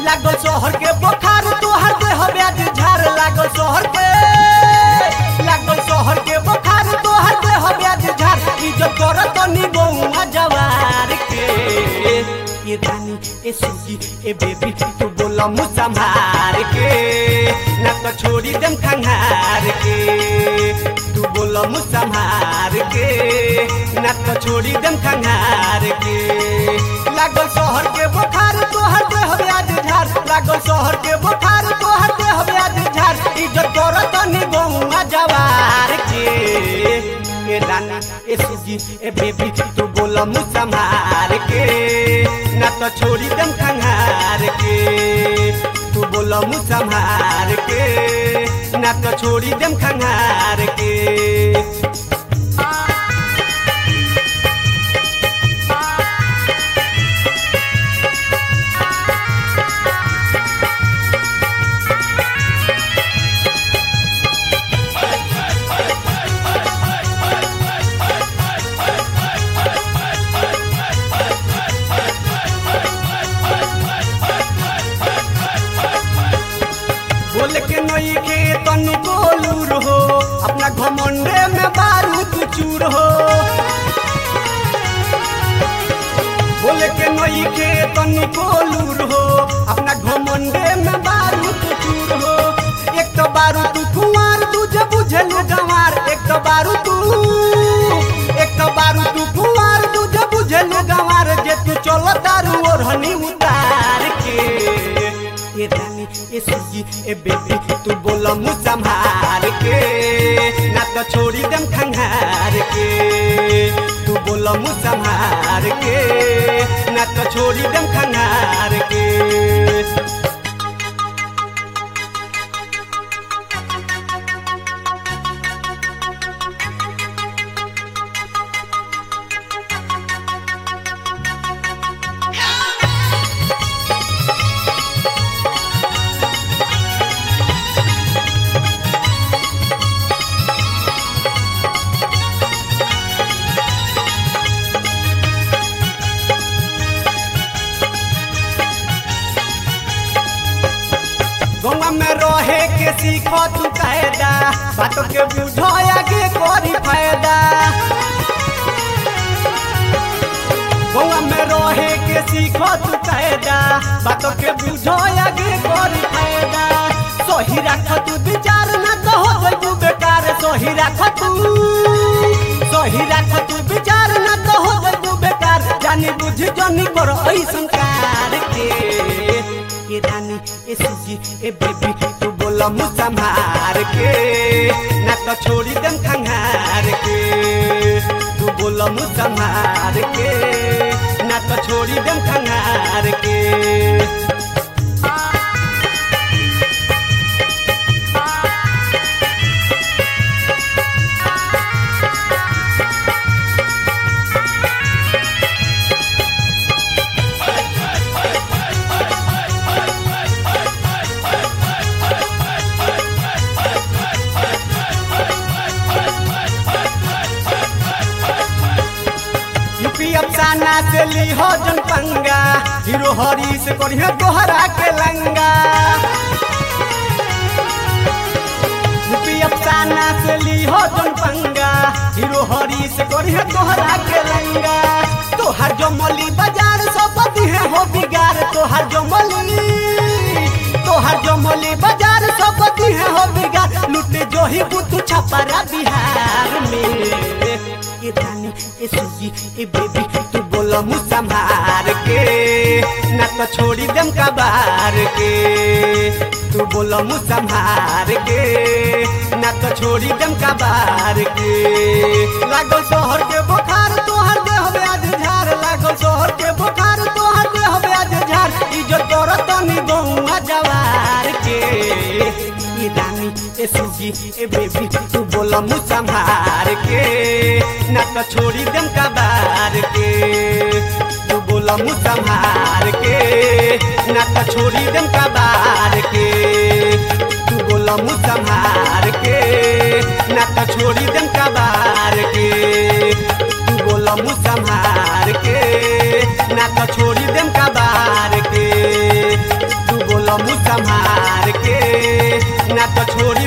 लागल शहर के बुखार तोहर देह ब्याज झार लागल शहर के लागल शहर के बुखार तोहर देह ब्याज झार इज्जत कर तनी गौआ जवार के ये रानी ए सुजी ए बेबी तू बोला मुसा मार के ना तो छोड़ी दम खंगार के तू बोला मुसा मार के ना तो छोड़ी दम खंगार के लागल शहर के बुखार तोहर देह ब्याज झार लागल शहर के बुखार तोहर देह ब्याज झार इज्जत कर तनी गौआ जवार के ए रानी ए सुजी ए बेबी तू बोला मुसा मार के ना तो छोड़ी दम खंगार के तू बोला मुसा मार के ना तो छोड़ी दम खंगार के बोल के नई के तनी बोलूर हो अपना घमंडे में बारूद चूर हो बोल के नई के तनी बोलूर हो अपना घमंडे में बारूद चूर हो एक तो बारू तू कुमार तुझे बुझल गंवार एक तो बारू तू एक तो बारू तू कुमार तुझे बुझल गंवार जे तू चलो दारू और हनी उतार के ए रानी ए सुजी ए बेबी तू बोला मुसा मार के ना तो छोड़ी दम खंगार के तू बोला मुसा मार के ना तो छोड़ी दम खंगार के गौवा में रहे के सीख तू कायदा बातों के बुझो आगे करी फायदा गौवा में रहे के सीख तू कायदा बातों के बुझो आगे करी फायदा सही राख तू विचार ना तो हो जइबू बेकार सही राख तू सही राख तू विचार ना तो हो जइबू बेकार जानी बुझ जानी कर ऐसन कार के ए रानी ए सुजी ए बेबी तू बोला मुसा मार के ना तो छोड़ी दम खंगार के तू बोला मुसा मार के ना तो छोड़ी दम खंगार के यूपी अफसाना से ली हो जन पंगा हीरो हरी से करिए दोहरा के लंगा यूपी अफसाना से ली हो जन पंगा हीरो हरी से करिए दोहरा के लंगा तोहर जमली बाजार सब दिहे हो बिगार तोहर जमली तोहर जमली बाजार सब दिहे हो बिगार लुटे जो ही बुतु छपरा बिहार में ए रानी ए सुजी ए बेबी तू बोला मुसा मार के ना तो छोड़ी दम का बार के तू बोला मुसा मार के ना तो छोड़ी दम का बार के लागल शहर के बुखार तोहर देह ब्याज झार लागल शहर के बुखार तोहर देह ब्याज झार इज्जत कर तनी गौआ जवार के ए रानी ए सुजी ए बेबी तू बोला मुसा मार के ना तो छोड़ी दम का बार के तू बोला मुसा मार के ना तो छोड़ी दम का बार के तू बोला मुसा मार के ना तो छोड़ी दम का बार के तू बोला मुसा मार के ना तो छोड़ी दम का बार के तू छोड़